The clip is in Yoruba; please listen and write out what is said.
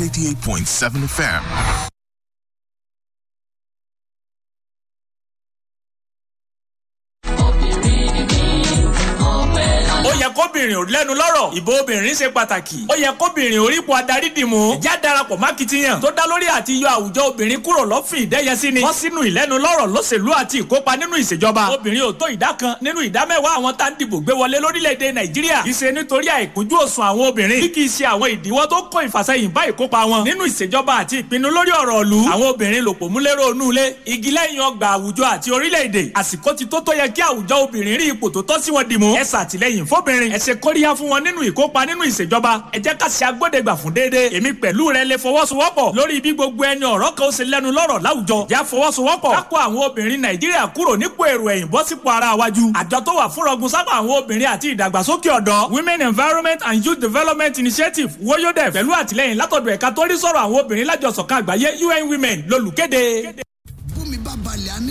88.7 FM. ó yẹ kóbìnrin ò lẹ́nu lọ́rọ̀ ìbò obìnrin ṣe pàtàkì ó yẹ kóbìnrin orípo adarí dìmú ìjà darapọ̀ mákìtìyàn tó dá lórí àti yọ àwùjọ obìnrin kúrò lọ́fìn ìdẹ́yẹsí ni wọ́n sínú ìlẹ́nu lọ́rọ̀ lọ́sẹ̀lú àti ìkópa nínú ìṣèjọba obìnrin ò tó ìdá kan nínú ìdá mẹ́wàá àwọn tá ń dìbò gbé wọlé lórílẹ̀‐èdè nàìjíríà kì í ṣe nítorí àìkúnjú òsùn àwọn obìnrin bí kì í ṣe àwọn ìdíwọ́ tó kó ìfàsẹ́yìn bá ìkópa wọn nínú ìṣèjọba àti ìpinnu lórí ọ̀rọ̀ ìlú àwọn obìnrin lòpọ̀ múlẹ́rọ̀ onúlé igi lẹ́yìn ọgbà àwùjọ àti orílẹ̀-èdè àsìkò ti tó tó yẹ kí àwùjọ obìnrin rí ipò tó tọ́ sí wọn dìmú ẹ ṣàtìlẹ́yìn fóbìnrin ẹ ṣe kóríyá fún wọn nínú ìkópa nínú ìṣèjọba ẹ jẹ́ ká ṣe agbódegbà fún déédéé èmi pẹ̀lú rẹ lè fọwọ́sowọ́pọ̀ lórí bí gbogbo ẹni ọ̀rọ̀ kan ó ṣe lẹ́nu lọ́rọ̀ láwùjọ já fọwọ́sowọ́pọ̀ ká kó àwọn obìnrin nàìjíríà kúrò nípò èrò ẹ̀yìn bọ́ sípò ara wájú àjọ tó wà fúnrọ̀gùn sápá àwọn obìnrin àti ìdàgbàsókè ọ̀dọ́ women environment and youth development initiative woyodef pẹ̀lú àtìlẹ́yìn látọ̀dọ̀ ẹ̀ka tó rí sọ̀rọ̀ àwọn obìnrin lájọsọ̀kan àgbáyé un women lolùkéde. bómi bá balẹ̀ á ní